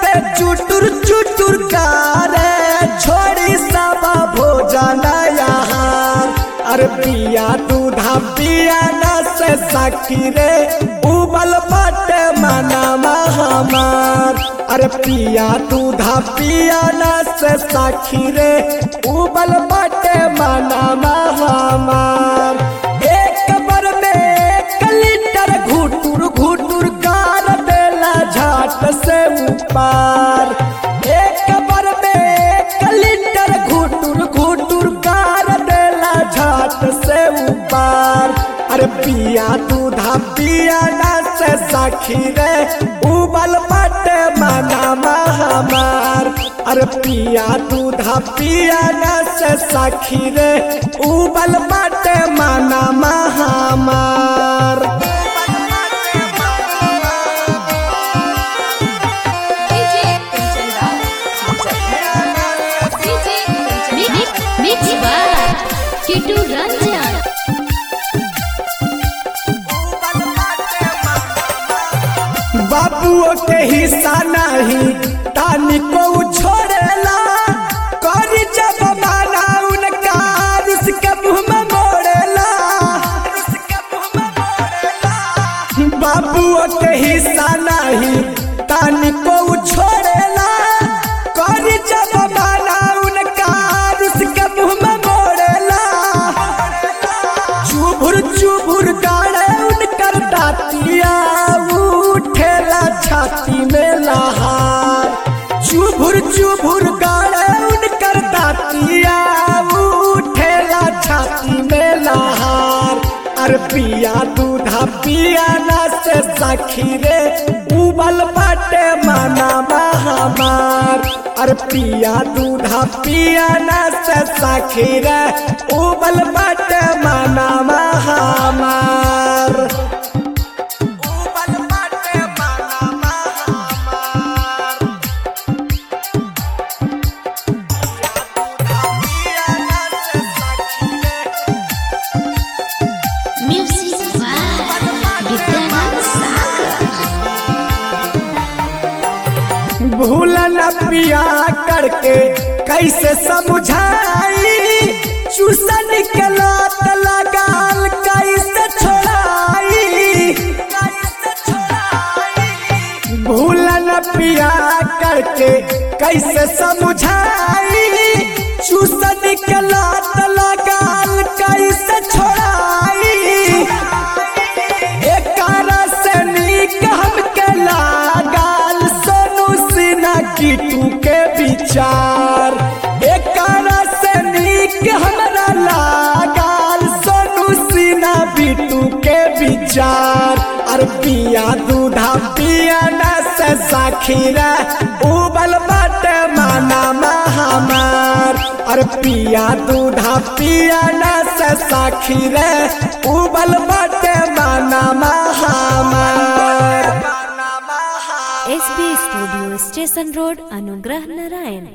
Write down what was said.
से चुटुर चुटुर कारे छोड़ी सब भोजन यहाँ अरे पिया दूधा पिया न से सखी रे उबल बाटे मनामा हमार अरे पिया दूधा पिया न से सखी रे उबल बाटे मनामा हमार एक बार में एक लीटर घुटुर घुटुर गार देला झाट से ऊपर एक बार में एक लीटर घुटुर घुटुर गार देला झाट से ऊपर अरे पिया दूधा पिया ना से सखी रे उबल बाटे मनामा हमार अरे पिया दूधा पिया ना से सखी रे उबल बाटे मनामा हमार DJ Kanchan Raj DJ mix mix बार किटू रंजन बाबुओ के हिस्सा नहीं तानी को छोड़ेला करी जब माना उनका उसके मुंह में मोड़ेला बाबुओ के हिस्सा नहीं तानी को छोड़ेला करी जब माना उनका उसके मुंह में मोड़ेला चुभुर चुभुर गाड़े उनकर दातिया उठेला छाती में लहार चुभुर चुभुर गाड़े उनकर दातिया उठेला छाती में लहार अरे पिया दूधा पिया ना से सखी रे उबल बाटे माना हमार अरे पिया दूधा पिया ना से सखी रे उबल बाटे माना हमार उबल बाटे माना हमार पिया ना से सखी रे म्यूजिक बार विद्यानंद सागर भूल न पिया करके कैसे समझाई चूसन के लात लगाल कैसे छोड़ाई भूल न पिया करके कैसे समझाई चूसन के लात लगाल कैसे छोड़ाई एकारा से नीक हमके लागल सोनू सिन्हा कीटू के विचार एकारा से नीक हमरा लागल सोनू सिन्हा बिटू के विचार अरे पिया दूधा पिया न से साखीरा उबल बाटे माना हमार अरे पिया दूधा पिया न से साखी रे उबल बाटे माना हमार एसबी स्टूडियो स्टेशन रोड अनुग्रह नारायण